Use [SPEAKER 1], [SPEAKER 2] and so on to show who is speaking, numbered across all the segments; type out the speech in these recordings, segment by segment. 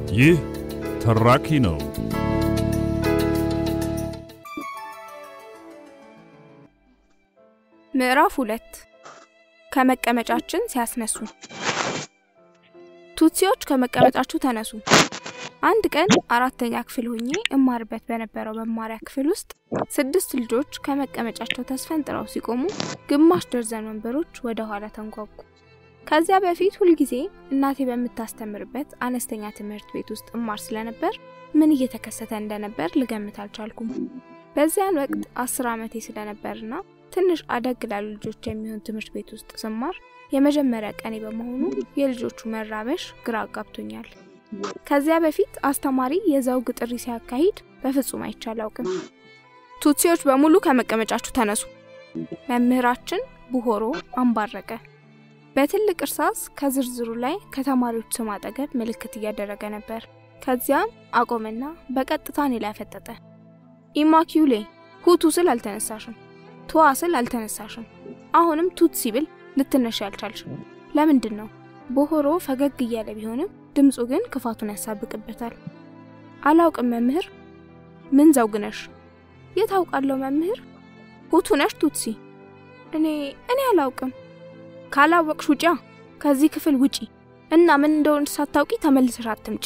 [SPEAKER 1] ይህ ተራኪ ነው።
[SPEAKER 2] ምዕራፍ ሁለት ከመቀመጫችን ሲያስነሱ። ቱትሲዎች ከመቀመጫችሁ ተነሱ። አንድ ቀን አራተኛ ክፍል ሆኜ እማርበት በነበረው መማሪያ ክፍል ውስጥ ስድስት ልጆች ከመቀመጫቸው ተስፈንጥረው ሲቆሙ ግማሽ ደርዘን ወንበሮች ወደ ኋላ ተንጓጉ። ከዚያ በፊት ሁልጊዜ እናቴ በምታስተምርበት አነስተኛ ትምህርት ቤት ውስጥ እማር ስለነበር ምን እየተከሰተ እንደነበር ልገምት አልቻልኩም። በዚያን ወቅት አስር ዓመቴ ስለነበርና ትንሽ አደግ ላሉ ልጆች የሚሆን ትምህርት ቤት ውስጥ ስማር የመጀመሪያ ቀኔ በመሆኑ የልጆቹ መራበሽ ግራ አጋብቶኛል። ከዚያ በፊት አስተማሪ የዘውግ ጥሪ ሲያካሂድ በፍጹም አይቼ አላውቅም። ቱትሲዎች በሙሉ ከመቀመጫችሁ ተነሱ። መምህራችን ቡሆሮ አንባረቀ። በትልቅ እርሳስ ከዝርዝሩ ላይ ከተማሪዎች ስም አጠገብ ምልክት እያደረገ ነበር። ከዚያም አቆመና በቀጥታ እኔ ላይ አፈጠጠ። ኢማኪዩሌ ሁቱ ስል አልተነሳሽም፣ ቱዋ ስል አልተነሳሽም፣ አሁንም ቱትሲ ብል ልትነሽ ያልቻልሽም ለምንድን ነው? ቦሆሮ ፈገግ እያለ ቢሆንም ድምፁ ግን ክፋቱን ያሳብቅበታል። አላውቅም መምህር። ምን ዘውግ ነሽ? የት አውቃለሁ መምህር? ሁቱ ነሽ ቱትሲ? እኔ እኔ አላውቅም። ካላወቅሽ ውጪ፣ ከዚህ ክፍል ውጪ እና ምን እንደሆነ ሳታውቂ ተመልሰሽ አትምጪ።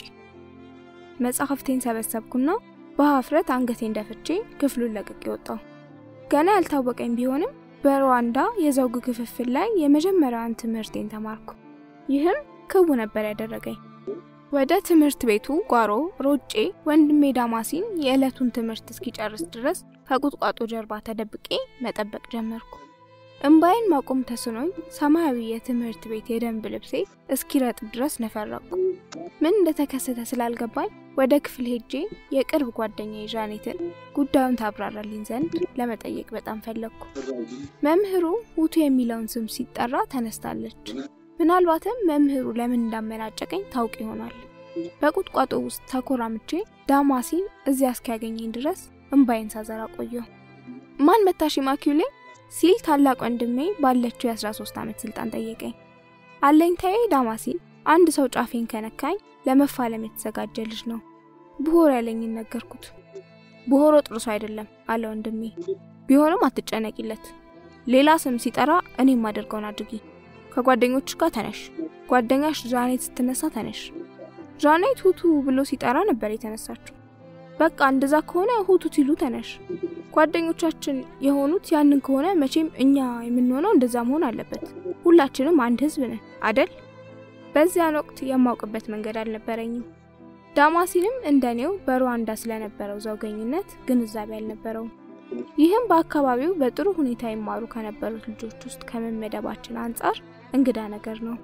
[SPEAKER 2] መጽሐፍቴን ሰበሰብኩና በሀፍረት አንገቴን ደፍቼ ክፍሉን ለቅቄ ወጣሁ። ገና ያልታወቀኝ ቢሆንም በሩዋንዳ የዘውግ ክፍፍል ላይ የመጀመሪያውን ትምህርቴን ተማርኩ። ይህም ክው ነበር ያደረገኝ። ወደ ትምህርት ቤቱ ጓሮ ሮጬ ወንድሜ ዳማሲን የዕለቱን ትምህርት እስኪጨርስ ድረስ ከቁጥቋጦ ጀርባ ተደብቄ መጠበቅ ጀመርኩ። እምባይን ማቆም ተስኖኝ ሰማያዊ የትምህርት ቤት የደንብ ልብሴ እስኪረጥብ ድረስ ነፈረቁ። ምን እንደተከሰተ ስላልገባኝ ወደ ክፍል ሄጄ የቅርብ ጓደኛዬ ዣኔትን ጉዳዩን ታብራራልኝ ዘንድ ለመጠየቅ በጣም ፈለግኩ። መምህሩ ሁቱ የሚለውን ስም ሲጠራ ተነስታለች። ምናልባትም መምህሩ ለምን እንዳመናጨቀኝ ታውቅ ይሆናል። በቁጥቋጦ ውስጥ ተኮራምቼ ዳማሲን እዚያ እስኪያገኘኝ ድረስ እምባይን ሳዘራ ቆየሁ። ማን መታሽ ማኪውሌ ሲል ታላቅ ወንድሜ ባለችው የ13 ዓመት ስልጣን ጠየቀኝ። አለኝታዬ ዳማሲን አንድ ሰው ጫፌን ከነካኝ ለመፋለም የተዘጋጀ ልጅ ነው። ብሆሮ ያለኝን ነገርኩት። ብሆሮ ጥሩ ሰው አይደለም አለ ወንድሜ። ቢሆንም አትጨነቂለት። ሌላ ስም ሲጠራ እኔ የማደርገውን አድርጊ። ከጓደኞች ጋር ተነሽ። ጓደኛሽ ዣኔት ስትነሳ ተነሽ። ዣኔት ሁቱ ብሎ ሲጠራ ነበር የተነሳችው። በቃ እንደዛ ከሆነ ሁቱ ሲሉ ተነሽ። ጓደኞቻችን የሆኑት ያንን ከሆነ መቼም እኛ የምንሆነው እንደዛ መሆን አለበት። ሁላችንም አንድ ህዝብ ነን አደል? በዚያን ወቅት የማውቅበት መንገድ አልነበረኝም። ዳማሲንም እንደኔው በሩዋንዳ ስለነበረው ዘውገኝነት ግንዛቤ አልነበረውም። ይህም በአካባቢው በጥሩ ሁኔታ ይማሩ ከነበሩት ልጆች ውስጥ ከመመደባችን አንጻር እንግዳ ነገር ነው።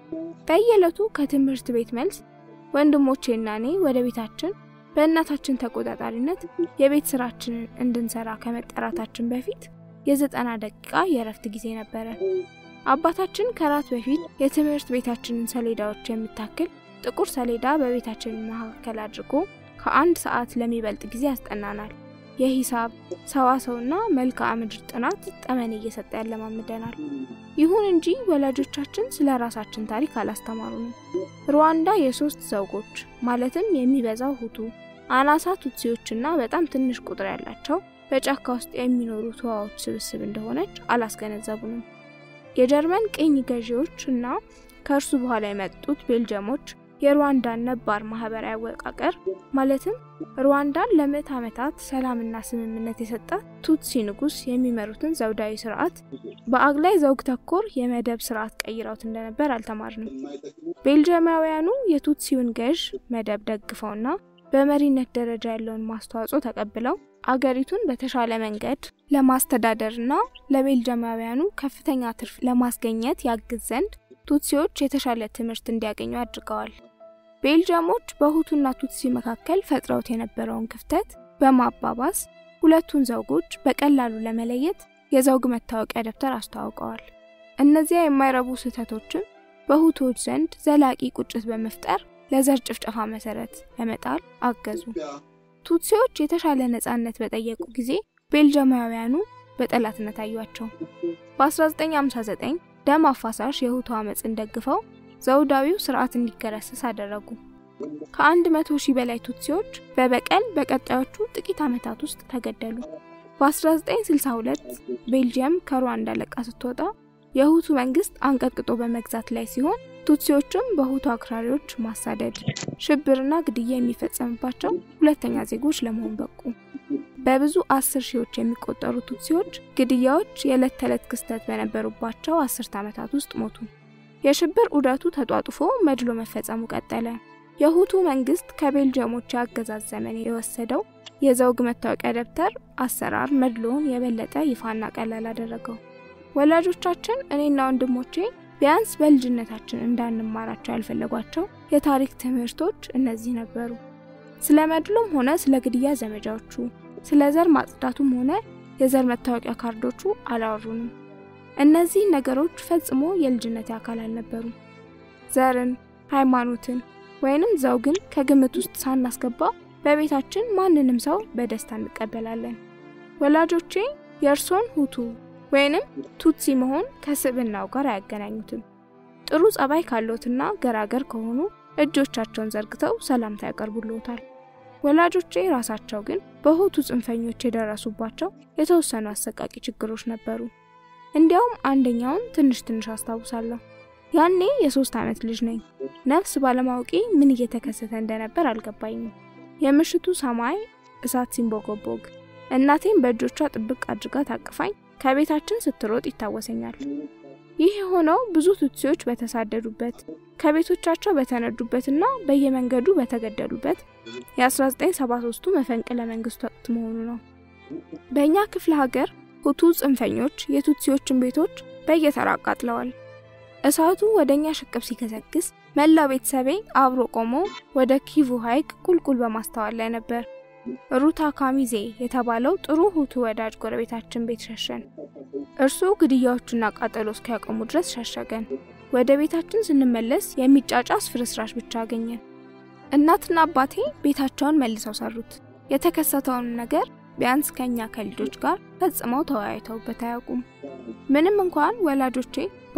[SPEAKER 2] በየዕለቱ ከትምህርት ቤት መልስ ወንድሞቼና እኔ ወደ ቤታችን በእናታችን ተቆጣጣሪነት የቤት ስራችንን እንድንሰራ ከመጠራታችን በፊት የዘጠና ደቂቃ የእረፍት ጊዜ ነበረ። አባታችን ከራት በፊት የትምህርት ቤታችንን ሰሌዳዎች የምታክል ጥቁር ሰሌዳ በቤታችን መካከል አድርጎ ከአንድ ሰዓት ለሚበልጥ ጊዜ ያስጠናናል። የሂሳብ ሰዋሰውና መልክዓ ምድር ጥናት ጠመኔ እየሰጠ ያለማምደናል። ይሁን እንጂ ወላጆቻችን ስለ ራሳችን ታሪክ አላስተማሩንም። ሩዋንዳ የሶስት ዘውጎች ማለትም የሚበዛው ሁቱ፣ አናሳ ቱትሲዎችና በጣም ትንሽ ቁጥር ያላቸው በጫካ ውስጥ የሚኖሩ ተዋዎች ስብስብ እንደሆነች አላስገነዘቡንም። የጀርመን ቅኝ ገዢዎች እና ከእርሱ በኋላ የመጡት ቤልጅየሞች የሩዋንዳን ነባር ማህበራዊ አወቃቀር ማለትም ሩዋንዳን ለምዕት ዓመታት ሰላምና ስምምነት የሰጠ ቱትሲ ንጉስ የሚመሩትን ዘውዳዊ ስርዓት በአግላይ ዘውግ ተኮር የመደብ ስርዓት ቀይረውት እንደነበር አልተማርንም። ቤልጅየማውያኑ የቱትሲውን ገዥ መደብ ደግፈውና በመሪነት ደረጃ ያለውን ማስተዋጽኦ ተቀብለው አገሪቱን በተሻለ መንገድ ለማስተዳደርና ለቤልጅየማውያኑ ከፍተኛ ትርፍ ለማስገኘት ያግዝ ዘንድ ቱትሲዎች የተሻለ ትምህርት እንዲያገኙ አድርገዋል። ቤልጅየሞች በሁቱና ቱትሲ መካከል ፈጥረውት የነበረውን ክፍተት በማባባስ ሁለቱን ዘውጎች በቀላሉ ለመለየት የዘውግ መታወቂያ ደብተር አስተዋውቀዋል። እነዚያ የማይረቡ ስህተቶችም በሁቶች ዘንድ ዘላቂ ቁጭት በመፍጠር ለዘር ጭፍጨፋ መሰረት ለመጣል አገዙ። ቱትሲዎች የተሻለ ነጻነት በጠየቁ ጊዜ ቤልጅየማውያኑ በጠላትነት አዩአቸው። በ1959 ደም አፋሳሽ የሁቱ አመፅን ደግፈው ዘውዳዊው ስርዓት እንዲገረሰስ አደረጉ። ከአንድ መቶ ሺህ በላይ ቱትሲዎች በበቀል በቀጣዮቹ ጥቂት ዓመታት ውስጥ ተገደሉ። በ1962 ቤልጂየም ከሩዋንዳ ለቃ ስትወጣ የሁቱ መንግስት አንቀጥቅጦ በመግዛት ላይ ሲሆን ቱትሲዎችም በሁቱ አክራሪዎች ማሳደድ፣ ሽብርና ግድያ የሚፈጸምባቸው ሁለተኛ ዜጎች ለመሆን በቁ። በብዙ አስር ሺዎች የሚቆጠሩ ቱትሲዎች ግድያዎች የዕለት ተዕለት ክስተት በነበሩባቸው አስርት ዓመታት ውስጥ ሞቱ። የሽብር ዑደቱ ተጧጡፎ መድሎ መፈጸሙ ቀጠለ። የሁቱ መንግስት ከቤልጅየሞች የአገዛዝ ዘመን የወሰደው የዘውግ መታወቂያ ደብተር አሰራር መድሎውን የበለጠ ይፋና ቀላል አደረገው። ወላጆቻችን እኔና ወንድሞቼ ቢያንስ በልጅነታችን እንዳንማራቸው ያልፈለጓቸው የታሪክ ትምህርቶች እነዚህ ነበሩ። ስለ መድሎም ሆነ ስለ ግድያ ዘመቻዎቹ፣ ስለ ዘር ማጽዳቱም ሆነ የዘር መታወቂያ ካርዶቹ አላወሩንም። እነዚህ ነገሮች ፈጽሞ የልጅነት አካል አልነበሩም። ዘርን፣ ሃይማኖትን ወይንም ዘውግን ከግምት ውስጥ ሳናስገባ በቤታችን ማንንም ሰው በደስታ እንቀበላለን። ወላጆቼ የእርሶን ሁቱ ወይንም ቱትሲ መሆን ከስብናው ጋር አያገናኙትም። ጥሩ ጸባይ ካለዎትና ገራገር ከሆኑ እጆቻቸውን ዘርግተው ሰላምታ ያቀርቡልዎታል። ወላጆቼ ራሳቸው ግን በሁቱ ጽንፈኞች የደረሱባቸው የተወሰኑ አሰቃቂ ችግሮች ነበሩ። እንዲያውም አንደኛውን ትንሽ ትንሽ አስታውሳለሁ። ያኔ የሶስት ዓመት ልጅ ነኝ። ነፍስ ባለማወቄ ምን እየተከሰተ እንደነበር አልገባኝም። የምሽቱ ሰማይ እሳት ሲንቦጎቦግ፣ እናቴም በእጆቿ ጥብቅ አድርጋ ታቅፋኝ ከቤታችን ስትሮጥ ይታወሰኛል። ይህ የሆነው ብዙ ቱትሲዎች በተሳደዱበት ከቤቶቻቸው በተነዱበትና በየመንገዱ በተገደሉበት የ1973ቱ መፈንቅለ መንግስት ወቅት መሆኑ ነው። በእኛ ክፍለ ሀገር ሁቱ ጽንፈኞች የቱትሲዎችን ቤቶች በየተራ አቃጥለዋል። እሳቱ ወደ እኛ ሽቅብ ሲከሰክስ መላው ቤተሰቤ አብሮ ቆሞ ወደ ኪቩ ሐይቅ ቁልቁል በማስተዋል ላይ ነበር። ሩታ ካሚዜ የተባለው ጥሩ ሁቱ ወዳጅ ጎረቤታችን ቤት ሸሸን። እርሱ ግድያዎቹና ቃጠሎ እስኪያቆሙ ድረስ ሸሸገን። ወደ ቤታችን ስንመለስ የሚጫጫስ ፍርስራሽ ብቻ አገኘን። እናትና አባቴ ቤታቸውን መልሰው ሰሩት። የተከሰተውን ነገር ቢያንስ ከኛ ከልጆች ጋር ፈጽመው ተወያይተውበት አያውቁም። ምንም እንኳን ወላጆቼ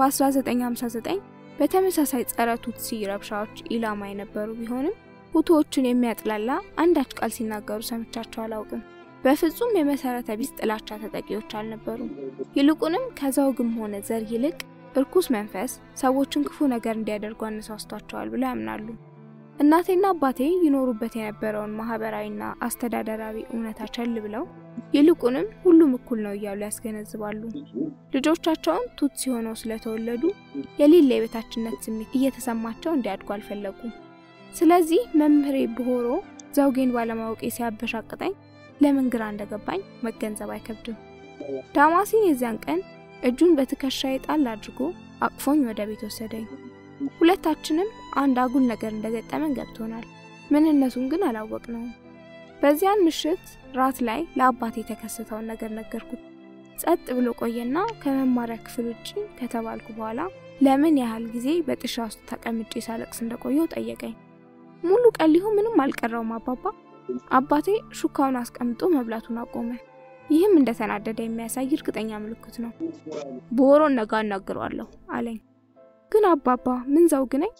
[SPEAKER 2] በ1959 በተመሳሳይ ጸረ ቱትሲ ረብሻዎች ኢላማ የነበሩ ቢሆንም ሁቱዎችን የሚያጥላላ አንዳች ቃል ሲናገሩ ሰምቻቸው አላውቅም። በፍጹም የመሰረተ ቢስ ጥላቻ ተጠቂዎች አልነበሩም። ይልቁንም ከዘውግም ሆነ ዘር ይልቅ እርኩስ መንፈስ ሰዎችን ክፉ ነገር እንዲያደርጉ አነሳስቷቸዋል ብለው ያምናሉ። እናቴና አባቴ ይኖሩበት የነበረውን ማህበራዊና አስተዳደራዊ እውነታ ቸል ብለው ይልቁንም ሁሉም እኩል ነው እያሉ ያስገነዝባሉ። ልጆቻቸውን ቱትሲ ሆነው ስለተወለዱ የሌለ የበታችነት ስሜት እየተሰማቸው እንዲያድጉ አልፈለጉም። ስለዚህ መምህሬ ብሆሮ ዘውጌን ባለማወቄ ሲያበሻቅጠኝ ለምን ግራ እንደገባኝ መገንዘብ አይከብድም። ዳማሲን የዚያን ቀን እጁን በትከሻዬ ጣል አድርጎ አቅፎኝ ወደ ቤት ወሰደኝ። ሁለታችንም አንድ አጉል ነገር እንደገጠመን ገብቶናል። ምንነቱን ግን አላወቅነውም። በዚያን ምሽት ራት ላይ ለአባቴ የተከሰተውን ነገር ነገርኩት። ጸጥ ብሎ ቆየና ከመማሪያ ክፍል ውጭ ከተባልኩ በኋላ ለምን ያህል ጊዜ በጥሻ ውስጥ ተቀምጬ ሳለቅስ እንደቆየው ጠየቀኝ። ሙሉ ቀን ሊሆን ምንም አልቀረውም አባባ። አባቴ ሹካውን አስቀምጦ መብላቱን አቆመ። ይህም እንደተናደደ የሚያሳይ እርግጠኛ ምልክት ነው። በወሮን ነጋ እናግረዋለሁ አለኝ። ግን አባባ ምን ዘውግ ነኝ?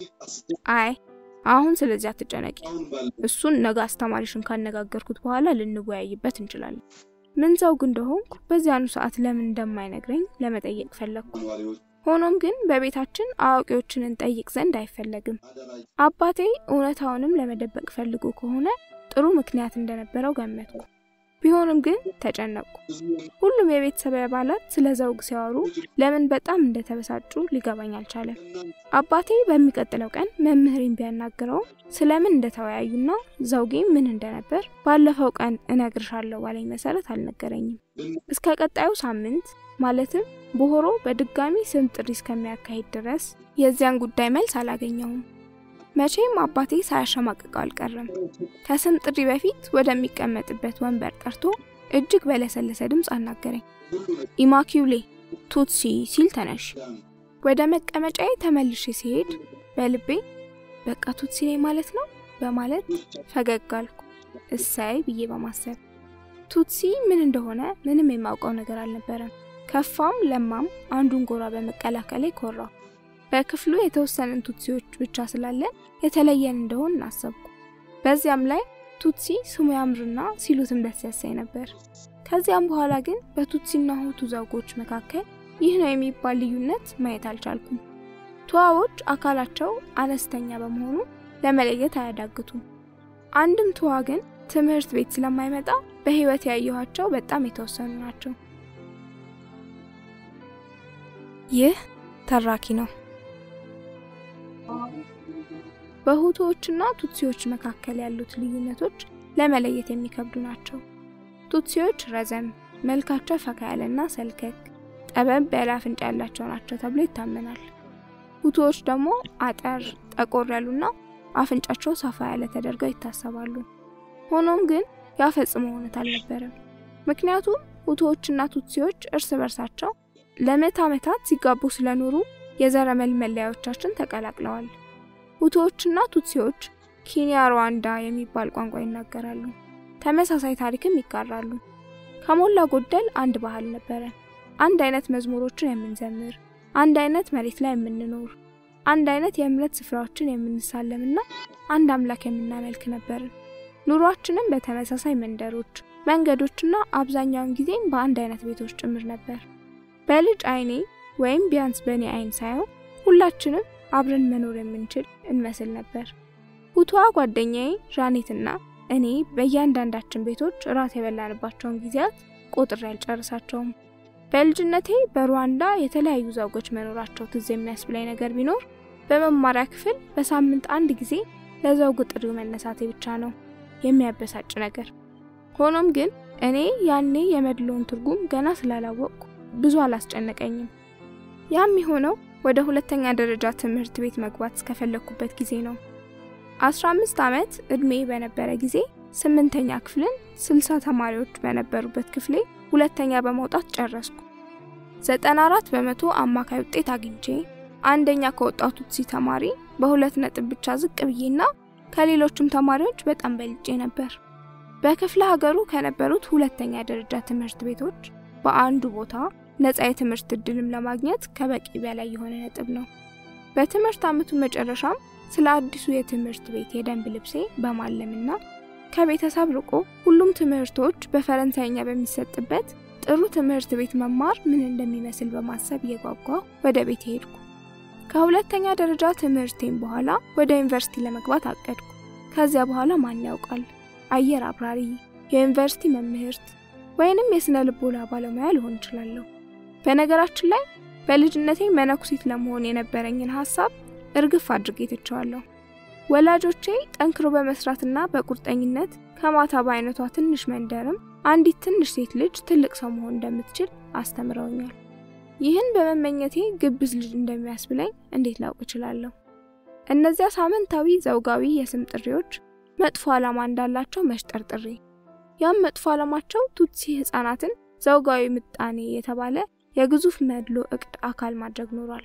[SPEAKER 2] አይ አሁን ስለዚህ አትጨነቂ። እሱን ነገ አስተማሪሽን ካነጋገርኩት በኋላ ልንወያይበት እንችላለን። ምን ዘውግ እንደሆንኩ በዚያኑ ሰዓት ለምን እንደማይነግረኝ ለመጠየቅ ፈለግኩ። ሆኖም ግን በቤታችን አዋቂዎችን እንጠይቅ ዘንድ አይፈለግም። አባቴ እውነታውንም ለመደበቅ ፈልጎ ከሆነ ጥሩ ምክንያት እንደነበረው ገመትኩ። ቢሆንም ግን ተጨነቅኩ። ሁሉም የቤተሰብ አባላት ስለ ዘውግ ሲያወሩ ለምን በጣም እንደተበሳጩ ሊገባኝ አልቻለም። አባቴ በሚቀጥለው ቀን መምህሬን ቢያናግረውም ስለምን እንደተወያዩና ዘውጌ ምን እንደነበር ባለፈው ቀን እነግርሻለሁ ባለኝ መሰረት አልነገረኝም። እስከ ቀጣዩ ሳምንት ማለትም በሆሮ በድጋሚ ስም ጥሪ እስከሚያካሂድ ድረስ የዚያን ጉዳይ መልስ አላገኘውም። መቼም አባቴ ሳያሸማቅቀው አልቀረም። ከስም ጥሪ በፊት ወደሚቀመጥበት ወንበር ጠርቶ እጅግ በለሰለሰ ድምፅ አናገረኝ። ኢማኪውሌ ቱትሲ ሲል ተነሽ። ወደ መቀመጫዬ ተመልሼ ሲሄድ በልቤ በቃ ቱትሲ ነኝ ማለት ነው በማለት ፈገግ አልኩ፣ እሳይ ብዬ በማሰብ ቱትሲ ምን እንደሆነ ምንም የማውቀው ነገር አልነበረም። ከፋም ለማም አንዱን ጎራ በመቀላቀሌ ኮራው። በክፍሉ የተወሰንን ቱትሲዎች ብቻ ስላለን የተለየን እንደሆን እናሰብኩ። በዚያም ላይ ቱትሲ ስሙ ያምርና ሲሉትም ደስ ያሳይ ነበር። ከዚያም በኋላ ግን በቱትሲና ሁቱ ዘውጎች መካከል ይህ ነው የሚባል ልዩነት ማየት አልቻልኩም። ቱዋዎች አካላቸው አነስተኛ በመሆኑ ለመለየት አያዳግቱም። አንድም ቱዋ ግን ትምህርት ቤት ስለማይመጣ በህይወት ያየኋቸው በጣም የተወሰኑ ናቸው። ይህ ተራኪ ነው። በሁቱዎችና ቱትሲዎች መካከል ያሉት ልዩነቶች ለመለየት የሚከብዱ ናቸው። ቱትሲዎች ረዘም፣ መልካቸው ፈካ ያለና ሰልከክ፣ ጠበብ ያለ አፍንጫ ያላቸው ናቸው ተብሎ ይታመናል። ሁቱዎች ደግሞ አጠር፣ ጠቆር ያሉና አፍንጫቸው ሰፋ ያለ ተደርገው ይታሰባሉ። ሆኖም ግን ያ ፈጽሞ እውነት አልነበረም። ምክንያቱም ሁቱዎችና ቱትሲዎች እርስ በርሳቸው ለመቶ ዓመታት ሲጋቡ ስለኖሩ የዘረመል መለያዎቻችን ተቀላቅለዋል። ሁቱዎችና ቱትሲዎች ኬንያ ሩዋንዳ የሚባል ቋንቋ ይናገራሉ። ተመሳሳይ ታሪክም ይጋራሉ። ከሞላ ጎደል አንድ ባህል ነበረ። አንድ አይነት መዝሙሮችን የምንዘምር፣ አንድ አይነት መሬት ላይ የምንኖር፣ አንድ አይነት የእምነት ስፍራዎችን የምንሳለምና አንድ አምላክ የምናመልክ ነበርን። ኑሯችንም በተመሳሳይ መንደሮች፣ መንገዶችና አብዛኛውን ጊዜም በአንድ አይነት ቤቶች ጭምር ነበር። በልጅ አይኔ ወይም ቢያንስ በእኔ አይን ሳይሆን ሁላችንም አብረን መኖር የምንችል እንመስል ነበር። ሁቱዋ ጓደኛዬ ዣኔትና እኔ በእያንዳንዳችን ቤቶች እራት የበላንባቸውን ጊዜያት ቆጥሬ አልጨርሳቸውም። በልጅነቴ በሩዋንዳ የተለያዩ ዘውጎች መኖራቸው ትዝ የሚያስብላኝ ነገር ቢኖር በመማሪያ ክፍል በሳምንት አንድ ጊዜ ለዘውግ ጥሪው መነሳቴ ብቻ ነው የሚያበሳጭ ነገር። ሆኖም ግን እኔ ያኔ የመድሎውን ትርጉም ገና ስላላወቅኩ ብዙ አላስጨነቀኝም። ያም የሆነው ወደ ሁለተኛ ደረጃ ትምህርት ቤት መግባት እስከፈለግኩበት ጊዜ ነው። 15 ዓመት እድሜ በነበረ ጊዜ ስምንተኛ ክፍልን 60 ተማሪዎች በነበሩበት ክፍሌ ሁለተኛ በመውጣት ጨረስኩ። 94 በመቶ አማካይ ውጤት አግኝቼ አንደኛ ከወጣው ቱትሲ ተማሪ በሁለት ነጥብ ብቻ ዝቅ ብዬና ከሌሎችም ተማሪዎች በጣም በልጬ ነበር። በክፍለ ሀገሩ ከነበሩት ሁለተኛ ደረጃ ትምህርት ቤቶች በአንዱ ቦታ ነፃ የትምህርት እድልም ለማግኘት ከበቂ በላይ የሆነ ነጥብ ነው። በትምህርት ዓመቱ መጨረሻም ስለ አዲሱ የትምህርት ቤት የደንብ ልብሴ በማለምና ከቤተሰብ ርቆ ሁሉም ትምህርቶች በፈረንሳይኛ በሚሰጥበት ጥሩ ትምህርት ቤት መማር ምን እንደሚመስል በማሰብ እየጓጓ ወደ ቤት ሄድኩ። ከሁለተኛ ደረጃ ትምህርቴም በኋላ ወደ ዩኒቨርሲቲ ለመግባት አቀድኩ። ከዚያ በኋላ ማን ያውቃል አየር አብራሪ፣ የዩኒቨርሲቲ መምህርት ወይንም የስነ ልቦና ባለሙያ ልሆን እችላለሁ። በነገራችን ላይ በልጅነቴ መነኩሲት ለመሆን የነበረኝን ሀሳብ እርግፍ አድርጌ ትቸዋለሁ። ወላጆቼ ጠንክሮ በመስራትና በቁርጠኝነት ከማታ በአይነቷ ትንሽ መንደርም አንዲት ትንሽ ሴት ልጅ ትልቅ ሰው መሆን እንደምትችል አስተምረውኛል። ይህን በመመኘቴ ግብዝ ልጅ እንደሚያስብለኝ እንዴት ላውቅ እችላለሁ? እነዚያ ሳምንታዊ ዘውጋዊ የስም ጥሪዎች መጥፎ ዓላማ እንዳላቸው መሽጠርጥሬ ያም መጥፎ ዓላማቸው ቱትሲ ህጻናትን ዘውጋዊ ምጣኔ የተባለ የግዙፍ መድሎ እቅድ አካል ማድረግ ኖሯል።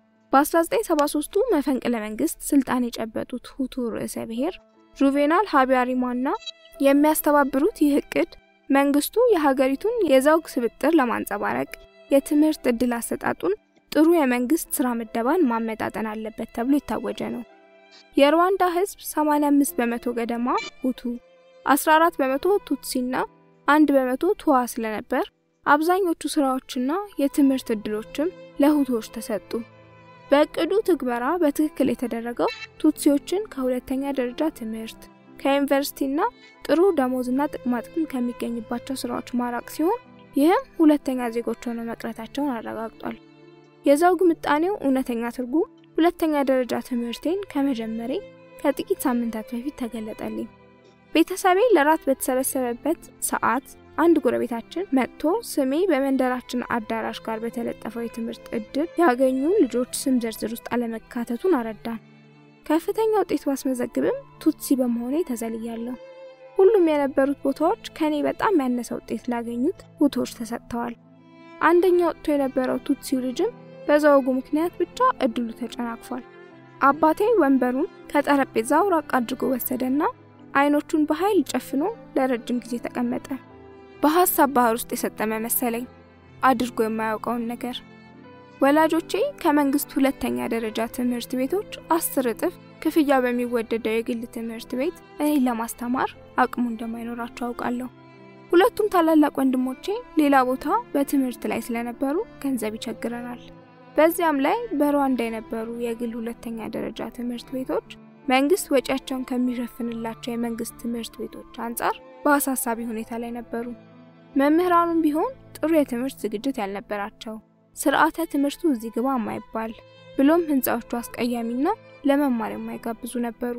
[SPEAKER 2] በ1973ቱ መፈንቅለ መንግስት ስልጣን የጨበጡት ሁቱ ርዕሰ ብሔር ጁቬናል ሀቢያሪማና የሚያስተባብሩት ይህ እቅድ መንግስቱ የሀገሪቱን የዘውግ ስብጥር ለማንጸባረቅ የትምህርት እድል አሰጣጡን ጥሩ የመንግስት ስራ ምደባን ማመጣጠን አለበት ተብሎ የታወጀ ነው። የሩዋንዳ ህዝብ 85 በመቶ ገደማ ሁቱ፣ 14 በመቶ ቱትሲና አንድ በመቶ ቱዋ ስለነበር አብዛኞቹ ስራዎችና የትምህርት እድሎችም ለሁቶች ተሰጡ። በእቅዱ ትግበራ በትክክል የተደረገው ቱትሲዎችን ከሁለተኛ ደረጃ ትምህርት ከዩኒቨርሲቲና ጥሩ ደሞዝና ጥቅማጥቅም ከሚገኝባቸው ስራዎች ማራቅ ሲሆን ይህም ሁለተኛ ዜጎች ሆነው መቅረታቸውን አረጋግጧል። የዘውግ ምጣኔው እውነተኛ ትርጉም ሁለተኛ ደረጃ ትምህርቴን ከመጀመሬ ከጥቂት ሳምንታት በፊት ተገለጠልኝ። ቤተሰቤ ለራት በተሰበሰበበት ሰዓት አንድ ጎረቤታችን መጥቶ ስሜ በመንደራችን አዳራሽ ጋር በተለጠፈው የትምህርት እድል ያገኙ ልጆች ስም ዝርዝር ውስጥ አለመካተቱን አረዳን። ከፍተኛ ውጤት ባስመዘግብም ቱትሲ በመሆኔ ተዘልያለሁ። ሁሉም የነበሩት ቦታዎች ከኔ በጣም ያነሰ ውጤት ላገኙት ሁቶች ተሰጥተዋል። አንደኛ ወጥቶ የነበረው ቱትሲው ልጅም በዘወጉ ምክንያት ብቻ እድሉ ተጨናቅፏል። አባቴ ወንበሩን ከጠረጴዛው ራቅ አድርጎ ወሰደና አይኖቹን በኃይል ጨፍኖ ለረጅም ጊዜ ተቀመጠ። በሀሳብ ባህር ውስጥ የሰጠመ መሰለኝ አድርጎ የማያውቀውን ነገር። ወላጆቼ ከመንግስት ሁለተኛ ደረጃ ትምህርት ቤቶች አስር እጥፍ ክፍያ በሚወደደው የግል ትምህርት ቤት እኔን ለማስተማር አቅሙ እንደማይኖራቸው አውቃለሁ። ሁለቱም ታላላቅ ወንድሞቼ ሌላ ቦታ በትምህርት ላይ ስለነበሩ ገንዘብ ይቸግረናል። በዚያም ላይ በሩዋንዳ የነበሩ የግል ሁለተኛ ደረጃ ትምህርት ቤቶች መንግስት ወጪያቸውን ከሚሸፍንላቸው የመንግስት ትምህርት ቤቶች አንጻር በአሳሳቢ ሁኔታ ላይ ነበሩ። መምህራኑም ቢሆን ጥሩ የትምህርት ዝግጅት ያልነበራቸው፣ ስርዓተ ትምህርቱ እዚህ ግባ የማይባል ብሎም ህንፃዎቹ አስቀያሚና ለመማር የማይጋብዙ ነበሩ።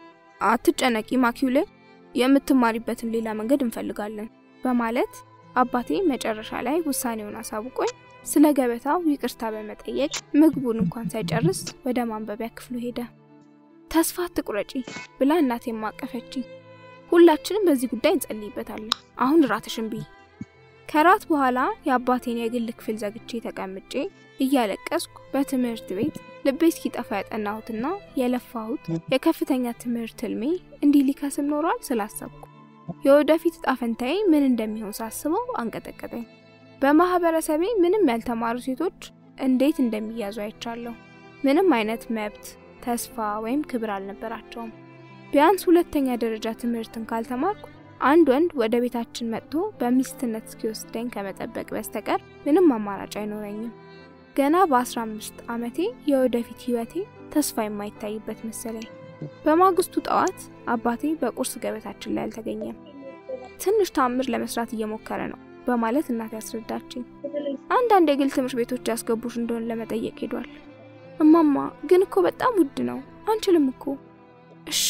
[SPEAKER 2] አትጨነቂ ማኪውሌ፣ የምትማሪበትን ሌላ መንገድ እንፈልጋለን በማለት አባቴ መጨረሻ ላይ ውሳኔውን አሳውቆኝ ስለ ገበታው ይቅርታ በመጠየቅ ምግቡን እንኳን ሳይጨርስ ወደ ማንበቢያ ክፍሉ ሄደ። ተስፋ አትቁረጪ ብላ እናቴ ማቀፈችኝ። ሁላችንም በዚህ ጉዳይ እንጸልይበታለን። አሁን ራትሽን ብይ። ከራት በኋላ የአባቴን የግል ክፍል ዘግቼ ተቀምጬ እያለቀስኩ በትምህርት ቤት ልቤ እስኪጠፋ ያጠናሁትና የለፋሁት የከፍተኛ ትምህርት ህልሜ እንዲህ ሊከስም ኖሯል ስላሰብኩ የወደፊት እጣ ፈንታዬ ምን እንደሚሆን ሳስበው አንቀጠቀጠኝ። በማህበረሰቤ ምንም ያልተማሩ ሴቶች እንዴት እንደሚያዙ አይቻለሁ። ምንም አይነት መብት፣ ተስፋ ወይም ክብር አልነበራቸውም። ቢያንስ ሁለተኛ ደረጃ ትምህርትን ካልተማርኩ አንድ ወንድ ወደ ቤታችን መጥቶ በሚስትነት እስኪወስደኝ ከመጠበቅ በስተቀር ምንም አማራጭ አይኖረኝም። ገና በ15 ዓመቴ የወደፊት ህይወቴ ተስፋ የማይታይበት መሰለኝ። በማግስቱ ጠዋት አባቴ በቁርስ ገበታችን ላይ አልተገኘም። ትንሽ ታምር ለመስራት እየሞከረ ነው በማለት እናቴ ያስረዳችኝ። አንዳንድ የግል ትምህርት ቤቶች ያስገቡሽ እንደሆነ ለመጠየቅ ሄዷል። እማማ ግን እኮ በጣም ውድ ነው፣ አንችልም እኮ እሽ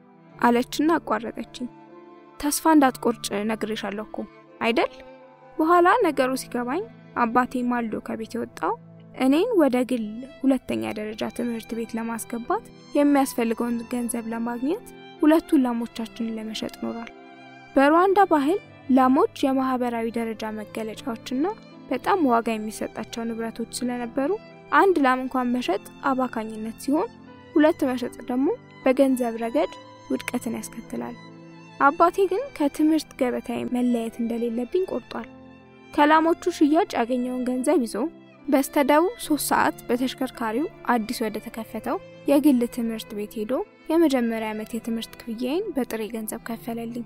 [SPEAKER 2] አለችና አቋረጠችኝ። ተስፋ እንዳትቆርጭ ነግሬሻለሁ እኮ አይደል? በኋላ ነገሩ ሲገባኝ አባቴ ማልዶ ከቤት የወጣው እኔን ወደ ግል ሁለተኛ ደረጃ ትምህርት ቤት ለማስገባት የሚያስፈልገውን ገንዘብ ለማግኘት ሁለቱን ላሞቻችንን ለመሸጥ ኖሯል። በሩዋንዳ ባህል ላሞች የማህበራዊ ደረጃ መገለጫዎችና በጣም ዋጋ የሚሰጣቸው ንብረቶች ስለነበሩ አንድ ላም እንኳን መሸጥ አባካኝነት ሲሆን፣ ሁለት መሸጥ ደግሞ በገንዘብ ረገድ ውድቀትን ያስከትላል። አባቴ ግን ከትምህርት ገበታዬ መለየት እንደሌለብኝ ቆርጧል። ከላሞቹ ሽያጭ ያገኘውን ገንዘብ ይዞ በስተደቡብ ሶስት ሰዓት በተሽከርካሪው አዲስ ወደ ተከፈተው የግል ትምህርት ቤት ሄዶ የመጀመሪያ ዓመት የትምህርት ክፍያዬን በጥሬ ገንዘብ ከፈለልኝ።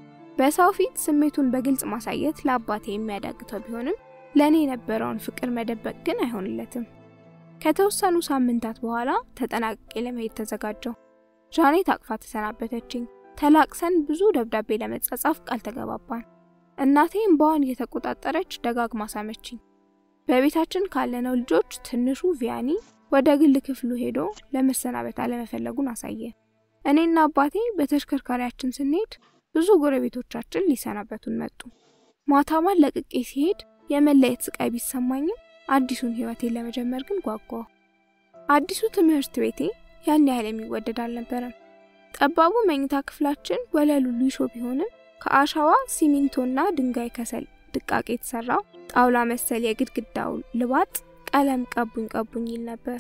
[SPEAKER 2] በሰው ፊት ስሜቱን በግልጽ ማሳየት ለአባቴ የሚያዳግተው ቢሆንም ለእኔ የነበረውን ፍቅር መደበቅ ግን አይሆንለትም። ከተወሰኑ ሳምንታት በኋላ ተጠናቅቄ ለመሄድ ተዘጋጀው። ዣኔት አቅፋ ተሰናበተችኝ። ተላቅሰን ብዙ ደብዳቤ ለመጻጻፍ ቃል ተገባባን። እናቴ እምባዋን እየተቆጣጠረች ደጋግማ ሳመችኝ። በቤታችን ካለነው ልጆች ትንሹ ቪያኒ ወደ ግል ክፍሉ ሄዶ ለመሰናበት አለመፈለጉን አሳየ። እኔና አባቴ በተሽከርካሪያችን ስንሄድ ብዙ ጎረቤቶቻችን ሊሰናበቱን መጡ። ማታማን ለቅቄ ሲሄድ የመለየት ስቃይ ቢሰማኝም አዲሱን ሕይወቴን ለመጀመር ግን ጓጓሁ። አዲሱ ትምህርት ቤቴ ያን ያህል የሚወደድ አልነበረም። ጠባቡ መኝታ ክፍላችን ወለሉ ሊሾ ቢሆንም ከአሸዋ ሲሚንቶና ድንጋይ ከሰል ድቃቄ የተሰራው ጣውላ መሰል የግድግዳው ልባጥ ቀለም ቀቡኝ ቀቡኝ ይል ነበር።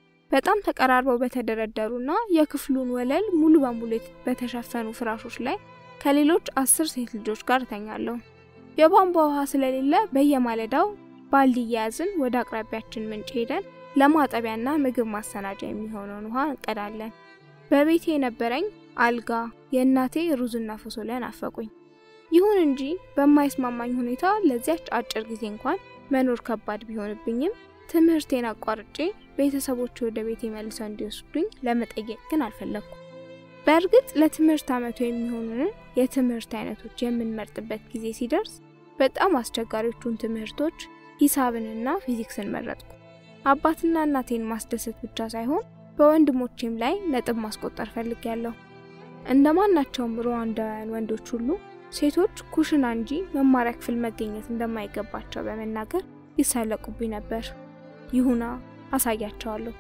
[SPEAKER 2] በጣም ተቀራርበው በተደረደሩና የክፍሉን ወለል ሙሉ በሙሉ በተሸፈኑ ፍራሾች ላይ ከሌሎች አስር ሴት ልጆች ጋር እተኛለሁ። የቧንቧ ውሃ ስለሌለ በየማለዳው ባልዲ እየያዝን ወደ አቅራቢያችን ምንጭ ሄደን ለማጠቢያና ምግብ ማሰናጃ የሚሆነውን ውሃ እንቀዳለን። በቤቴ የነበረኝ አልጋ፣ የእናቴ ሩዝና ፎሶሊያ ናፈቁኝ። ይሁን እንጂ በማይስማማኝ ሁኔታ ለዚያች አጭር ጊዜ እንኳን መኖር ከባድ ቢሆንብኝም ትምህርቴን አቋርጬ ቤተሰቦች ወደ ቤቴ መልሰው እንዲወስዱኝ ለመጠየቅ ግን አልፈለግኩም። በእርግጥ ለትምህርት ዓመቱ የሚሆኑንን የትምህርት አይነቶች የምንመርጥበት ጊዜ ሲደርስ በጣም አስቸጋሪዎቹን ትምህርቶች ሂሳብንና ፊዚክስን መረጥኩ። አባትና እናቴን ማስደሰት ብቻ ሳይሆን በወንድሞቼም ላይ ነጥብ ማስቆጠር ፈልጌያለሁ። እንደ ማናቸውም ሩዋንዳውያን ወንዶች ሁሉ ሴቶች ኩሽና እንጂ መማሪያ ክፍል መገኘት እንደማይገባቸው በመናገር ይሳለቁብኝ ነበር። ይሁና አሳያቸዋለሁ።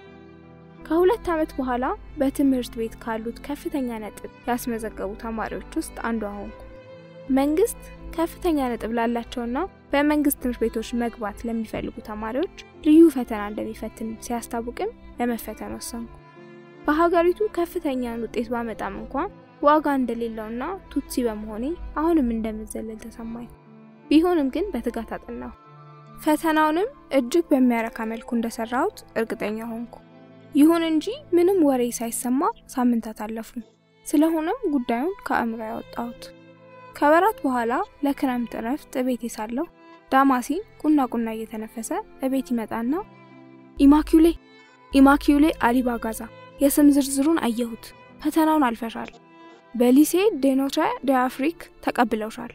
[SPEAKER 2] ከሁለት ዓመት በኋላ በትምህርት ቤት ካሉት ከፍተኛ ነጥብ ያስመዘገቡ ተማሪዎች ውስጥ አንዷ ሆንኩ። መንግስት ከፍተኛ ነጥብ ላላቸውና በመንግስት ትምህርት ቤቶች መግባት ለሚፈልጉ ተማሪዎች ልዩ ፈተና እንደሚፈትን ሲያስታውቅም ለመፈተን ወሰንኩ። በሀገሪቱ ከፍተኛን ውጤት ባመጣም እንኳን ዋጋ እንደሌለውና ቱትሲ በመሆኔ አሁንም እንደምዘለል ተሰማኝ። ቢሆንም ግን በትጋት አጠናሁ። ፈተናውንም እጅግ በሚያረካ መልኩ እንደሰራሁት እርግጠኛ ሆንኩ። ይሁን እንጂ ምንም ወሬ ሳይሰማ ሳምንታት አለፉ። ስለሆነም ጉዳዩን ከአእምሮ ያወጣሁት። ከወራት በኋላ ለክረምት እረፍት እቤቴ ሳለሁ ዳማሲን ቁና ቁና እየተነፈሰ እቤት ይመጣና ኢማኪውሌ ኢማኪውሌ አሊባጋዛ የስም ዝርዝሩን አየሁት። ፈተናውን አልፈሻል። በሊሴ ዴኖትረ ደ አፍሪክ ተቀብለውሻል።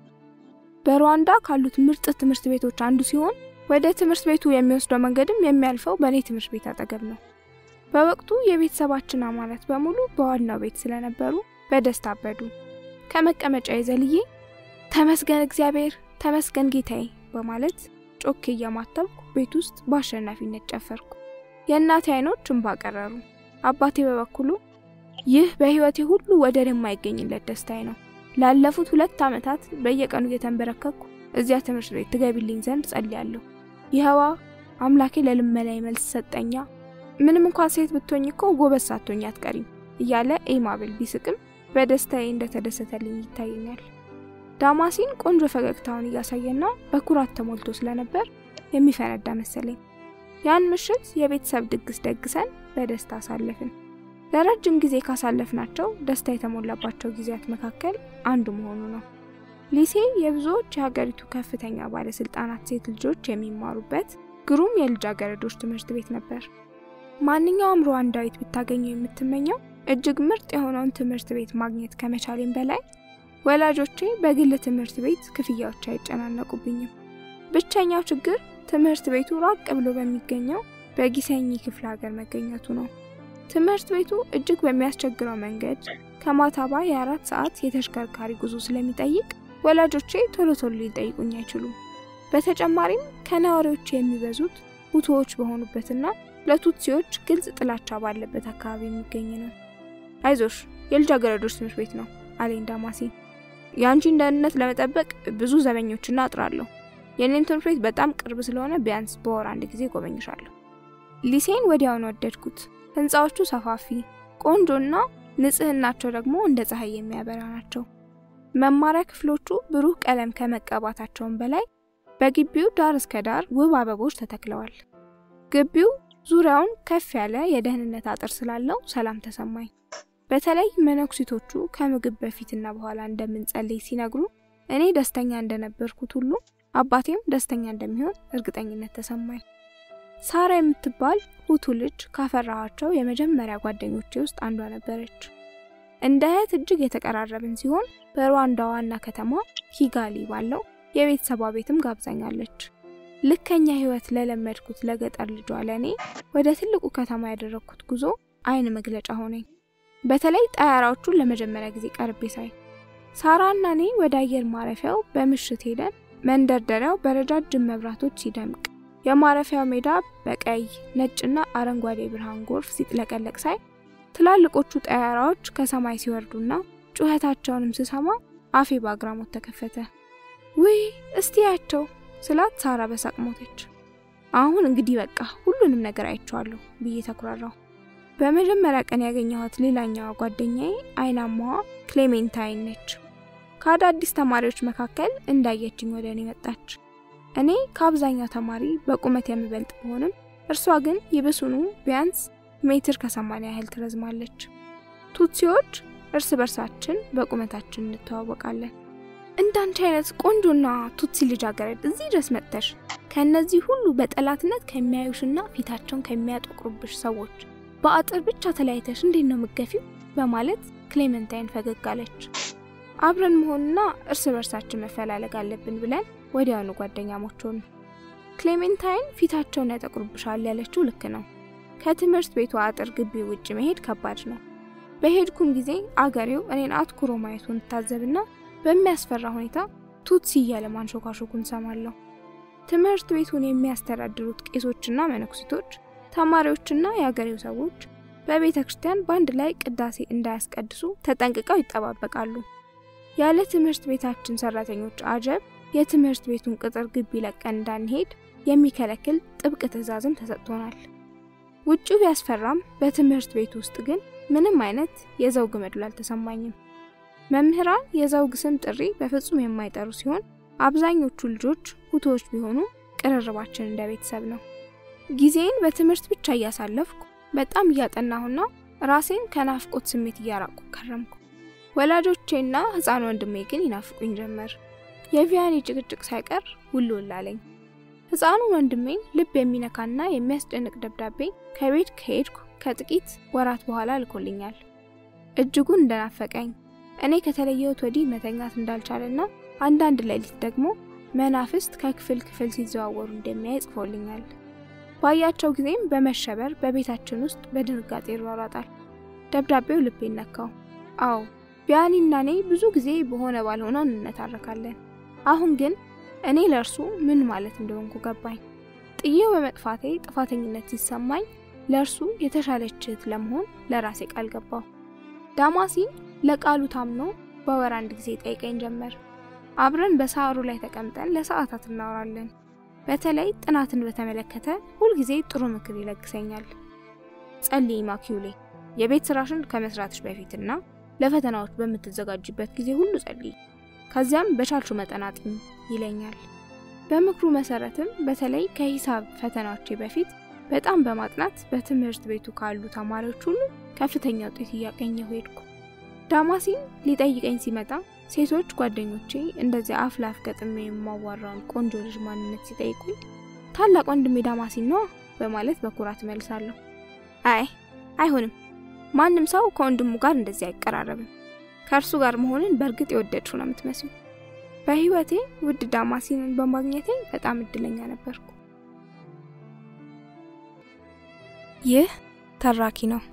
[SPEAKER 2] በሩዋንዳ ካሉት ምርጥ ትምህርት ቤቶች አንዱ ሲሆን ወደ ትምህርት ቤቱ የሚወስደው መንገድም የሚያልፈው በእኔ ትምህርት ቤት አጠገብ ነው። በወቅቱ የቤተሰባችን አባላት በሙሉ በዋናው ቤት ስለነበሩ በደስታ አበዱ። ከመቀመጫ የዘልዬ ተመስገን እግዚአብሔር፣ ተመስገን ጌታዬ በማለት ጮኬ እያማተብኩ ቤት ውስጥ በአሸናፊነት ጨፈርኩ። የእናቴ አይኖች እንባ ቀረሩ። አባቴ በበኩሉ ይህ በሕይወቴ ሁሉ ወደር የማይገኝለት ደስታዬ ነው። ላለፉት ሁለት ዓመታት በየቀኑ እየተንበረከኩ እዚያ ትምህርት ቤት ትገቢልኝ ዘንድ ጸልያለሁ። ይኸዋ አምላኬ ለልመና መልስ ሰጠኛ። ምንም እንኳን ሴት ብትሆኝ እኮ ጎበዝ ሳትሆኝ አትቀሪም እያለ ኤማብል ቢስቅም በደስታዬ እንደተደሰተልኝ ይታየኛል። ዳማሲን ቆንጆ ፈገግታውን እያሳየና በኩራት ተሞልቶ ስለነበር የሚፈነዳ መሰለኝ። ያን ምሽት የቤተሰብ ድግስ ደግሰን በደስታ አሳለፍን። ለረጅም ጊዜ ካሳለፍናቸው ደስታ የተሞላባቸው ጊዜያት መካከል አንዱ መሆኑ ነው። ሊሴ የብዙዎች የሀገሪቱ ከፍተኛ ባለስልጣናት ሴት ልጆች የሚማሩበት ግሩም የልጃገረዶች ትምህርት ቤት ነበር። ማንኛውም ሩዋንዳዊት ብታገኘው የምትመኘው እጅግ ምርጥ የሆነውን ትምህርት ቤት ማግኘት ከመቻሌም በላይ ወላጆቼ በግል ትምህርት ቤት ክፍያዎች አይጨናነቁብኝም። ብቸኛው ችግር ትምህርት ቤቱ ራቅ ብሎ በሚገኘው በጊሰኝ ክፍለ ሀገር መገኘቱ ነው። ትምህርት ቤቱ እጅግ በሚያስቸግረው መንገድ ከማታባ የአራት ሰዓት የተሽከርካሪ ጉዞ ስለሚጠይቅ ወላጆቼ ቶሎ ቶሎ ሊጠይቁኝ አይችሉም። በተጨማሪም ከነዋሪዎች የሚበዙት ሁቶዎች በሆኑበትና ለቱትሲዎች ግልጽ ጥላቻ ባለበት አካባቢ የሚገኝ ነው። አይዞሽ የልጃገረዶች ትምህርት ቤት ነው አለኝ ዳማሲን። የአንቺን ደህንነት ለመጠበቅ ብዙ ዘበኞችና አጥራለሁ። የኔም ትምህርት ቤት በጣም ቅርብ ስለሆነ ቢያንስ በወር አንድ ጊዜ ጎበኝሻለሁ። ሊሴን ወዲያውን ወደድኩት። ህንፃዎቹ ሰፋፊ፣ ቆንጆና ንጽህናቸው ደግሞ እንደ ፀሐይ የሚያበራ ናቸው። መማሪያ ክፍሎቹ ብሩህ ቀለም ከመቀባታቸውም በላይ በግቢው ዳር እስከ ዳር ውብ አበቦች ተተክለዋል። ግቢው ዙሪያውን ከፍ ያለ የደህንነት አጥር ስላለው ሰላም ተሰማኝ። በተለይ መነኩሲቶቹ ከምግብ በፊትና በኋላ እንደምንጸልይ ሲነግሩ እኔ ደስተኛ እንደነበርኩት ሁሉ አባቴም ደስተኛ እንደሚሆን እርግጠኝነት ተሰማኝ። ሳራ የምትባል ሁቱ ልጅ ካፈራኋቸው የመጀመሪያ ጓደኞቼ ውስጥ አንዷ ነበረች። እንደ እህት እጅግ የተቀራረብን ሲሆን በሩዋንዳ ዋና ከተማ ኪጋሊ ባለው የቤተሰቧ ቤትም ጋብዛኛለች። ልከኛ ህይወት ለለመድኩት ለገጠር ልጇ ለእኔ ወደ ትልቁ ከተማ ያደረግኩት ጉዞ አይን መግለጫ ሆነኝ። በተለይ ጠያራዎቹን ለመጀመሪያ ጊዜ ቀርቤ ሳይ ሳራና እኔ ወደ አየር ማረፊያው በምሽት ሄደን መንደርደሪያው በረጃጅም መብራቶች ሲደምቅ የማረፊያው ሜዳ በቀይ ነጭና አረንጓዴ ብርሃን ጎርፍ ሲጥለቀለቅ ሳይ ትላልቆቹ ጠያራዎች ከሰማይ ሲወርዱና ጩኸታቸውንም ስሰማ አፌ በአግራሞት ተከፈተ። ውይ እስቲ ያቸው ስላት ሳራ በሳቅ ሞተች። አሁን እንግዲህ በቃ ሁሉንም ነገር አይቼዋለሁ ብዬ ተኩራራሁ። በመጀመሪያ ቀን ያገኘኋት ሌላኛዋ ጓደኛዬ አይናማዋ ክሌሜንታይን ነች። ከአዳዲስ ተማሪዎች መካከል እንዳየችኝ ወደ እኔ መጣች። እኔ ከአብዛኛው ተማሪ በቁመት የምበልጥ ብሆንም እርሷ ግን ይብሱኑ ቢያንስ ሜትር ከሰማንያ ያህል ትረዝማለች። ቱትሲዎች እርስ በርሳችን በቁመታችን እንተዋወቃለን። እንዳንቺ አይነት ቆንጆና ቱትሲ ልጃገረድ እዚህ ድረስ መጥተሽ ከእነዚህ ሁሉ በጠላትነት ከሚያዩሽና ፊታቸውን ከሚያጠቁሩብሽ ሰዎች በአጥር ብቻ ተለያይተሽ እንዴት ነው ምገፊው? በማለት ክሌመንታይን ፈገግ አለች። አብረን መሆንና እርስ በርሳችን መፈላለግ አለብን ብለን ወዲያውኑ ጓደኛሞች ሆኑ። ክሌሜንታይን ፊታቸውን ያጠቁርብሻል ያለችው ልክ ነው። ከትምህርት ቤቱ አጥር ግቢ ውጭ መሄድ ከባድ ነው። በሄድኩም ጊዜ አገሬው እኔን አትኩሮ ማየቱን ታዘብና በሚያስፈራ ሁኔታ ቱትሲ እያለ ማንሾካሾኩን ሰማለሁ። ትምህርት ቤቱን የሚያስተዳድሩት ቄሶችና መነኩሲቶች፣ ተማሪዎችና የአገሬው ሰዎች በቤተ ክርስቲያን በአንድ ላይ ቅዳሴ እንዳያስቀድሱ ተጠንቅቀው ይጠባበቃሉ። ያለ ትምህርት ቤታችን ሰራተኞች አጀብ የትምህርት ቤቱን ቅጥር ግቢ ለቀን እንዳንሄድ የሚከለክል ጥብቅ ትዕዛዝም ተሰጥቶናል። ውጭው ቢያስፈራም በትምህርት ቤት ውስጥ ግን ምንም አይነት የዘውግ መድሎ አልተሰማኝም። መምህራን የዘውግ ስም ጥሪ በፍጹም የማይጠሩ ሲሆን አብዛኞቹ ልጆች ሁቶዎች ቢሆኑ ቅርርባችን እንደ ቤተሰብ ነው። ጊዜን በትምህርት ብቻ እያሳለፍኩ በጣም እያጠናሁና ራሴን ከናፍቆት ስሜት እያራቁ ከረምኩ። ወላጆቼና ሕፃን ወንድሜ ግን ይናፍቁኝ ጀመር። የቪያኔ ጭቅጭቅ ሳይቀር ውል ውል አለኝ። ሕፃኑ ወንድሜን ልብ የሚነካና የሚያስጨንቅ ደብዳቤ ከቤት ከሄድኩ ከጥቂት ወራት በኋላ ልኮልኛል። እጅጉን እንደናፈቀኝ እኔ ከተለየሁት ወዲህ መተኛት እንዳልቻለና አንዳንድ ሌሊት ደግሞ መናፍስት ከክፍል ክፍል ሲዘዋወሩ እንደሚያይ ጽፎልኛል። ባያቸው ጊዜም በመሸበር በቤታችን ውስጥ በድንጋጤ ይሯሯጣል። ደብዳቤው ልቤን ነካው። አዎ ቢያኒና እኔ ብዙ ጊዜ በሆነ ባልሆነው እንነታረካለን። አሁን ግን እኔ ለእርሱ ምን ማለት እንደሆንኩ ገባኝ። ጥዬው በመጥፋቴ ጥፋተኝነት ሲሰማኝ ለእርሱ የተሻለች እህት ለመሆን ለራሴ ቃል ገባው። ዳማሲን ለቃሉ ታምኖ በወር አንድ ጊዜ ጠይቀኝ ጀመር። አብረን በሳሩ ላይ ተቀምጠን ለሰዓታት እናወራለን። በተለይ ጥናትን በተመለከተ ሁልጊዜ ጥሩ ምክር ይለግሰኛል። ጸልይ ማኪውሌ፣ የቤት ስራሽን ከመስራትሽ በፊትና ለፈተናዎች በምትዘጋጅበት ጊዜ ሁሉ ጸልይ፣ ከዚያም በቻልሹ መጠን አጥኚ ይለኛል። በምክሩ መሰረትም በተለይ ከሂሳብ ፈተናዎቼ በፊት በጣም በማጥናት በትምህርት ቤቱ ካሉ ተማሪዎች ሁሉ ከፍተኛ ውጤት እያገኘሁ ሄድኩ። ዳማሲን ሊጠይቀኝ ሲመጣ ሴቶች ጓደኞቼ እንደዚያ አፍ ላፍ ገጥሜ የማዋራውን ቆንጆ ልጅ ማንነት ሲጠይቁኝ ታላቅ ወንድሜ ዳማሲን ነዋ በማለት በኩራት መልሳለሁ። አይ አይሆንም፣ ማንም ሰው ከወንድሙ ጋር እንደዚህ አይቀራረብም። ከእርሱ ጋር መሆንን በእርግጥ የወደድሽው ነው የምትመስሉ። በህይወቴ ውድ ዳማሲንን በማግኘቴ በጣም እድለኛ ነበርኩ። ይህ ተራኪ ነው።